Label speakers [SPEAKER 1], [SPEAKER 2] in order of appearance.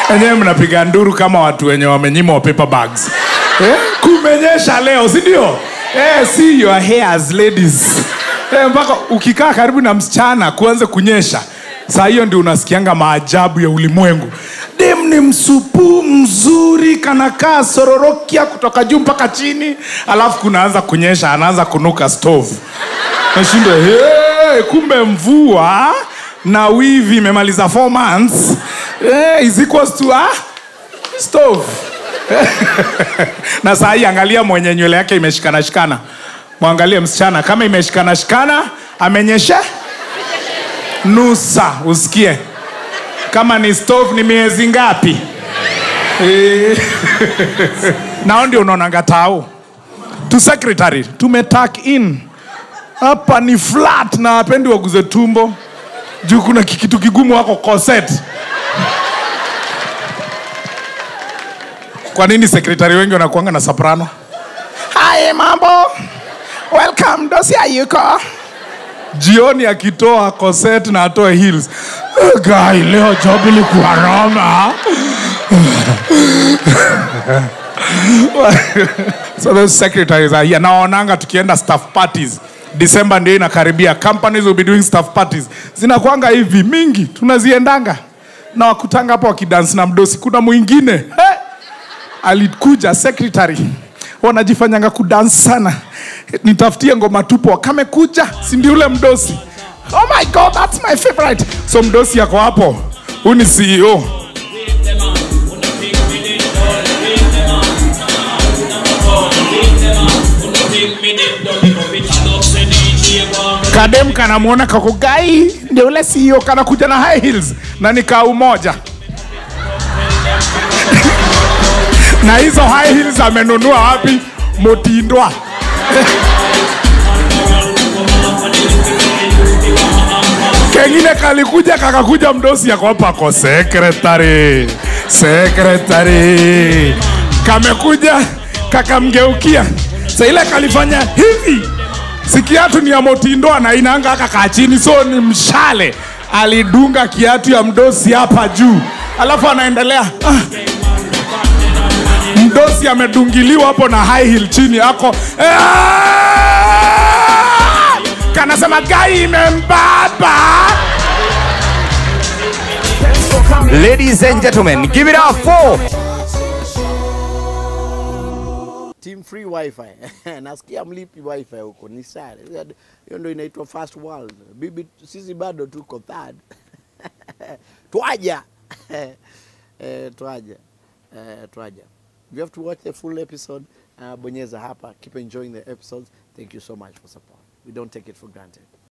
[SPEAKER 1] enyewe mnapiga nduru kama watu wenye wamenyimwa paper bags eh? kumenyesha leo si ndio eh, see your hairs ladies eh, mpaka ukikaa karibu na msichana kuanze kunyesha saa hiyo ndio unasikianga maajabu ya ulimwengu dem ni msupu mzuri kanakaa sororokia kutoka juu mpaka chini alafu kunaanza kunyesha anaanza kunuka stove nashinda hey, kumbe mvua na wivi imemaliza four months hey, is equals to a stove na saa hii angalia mwenye nywele yake imeshikana shikana mwangalie msichana kama imeshikana shikana amenyeshe nusa usikie kama ni stove ni miezi ngapi Eh. nao ndio unaonanga tao tu secretary tumetak in hapa ni flat na apendi waguze tumbo juu kuna kikitu kigumu wako koset kwa nini sekretari wengi wanakuanga na soprano hai mambo welcome dosia yuko jioni akitoa koset na atoe heels "Eh, guy leo job ilikuwa noma so those secretaries are here naonanga tukienda staff parties december ndio inakaribia companies will be doing staff parties zinakwanga hivi mingi tunaziendanga na wakutanga hapo wakidansi na mdosi kuna mwingine hey! alikuja secretary wanajifanyanga kudance sana nitafutie ngoma tupo kamekuja si ndio ule mdosi oh my god that's my favorite so mdosi yako hapo huu ni ceo kadem kanamwona kako gai ndio ule ceo kanakuja na high heels na ni kau moja na hizo high heels amenunua wapi motindwa kengine kalikuja kakakuja mdosi yako hapa ko sekretari sekretari kamekuja kakamgeukia sa ile kalifanya hivi si kiatu ni ya motindo na inaanga akakaa chini so ni mshale alidunga kiatu ya mdosi hapa juu alafu anaendelea ah. mdosi amedungiliwa hapo na high heel chini ako "Ah!" kanasema gai imembaba
[SPEAKER 2] Ladies and gentlemen, give it up for
[SPEAKER 3] team free wifi nasikia mlipi wifi huko ni sare hiyo ndo inaitwa first world bibi sisi bado tuko third twaja eh, twaja eh, twaja if you have to watch the full episode uh, bonyeza hapa keep enjoying the episodes thank you so much for support we don't take it for granted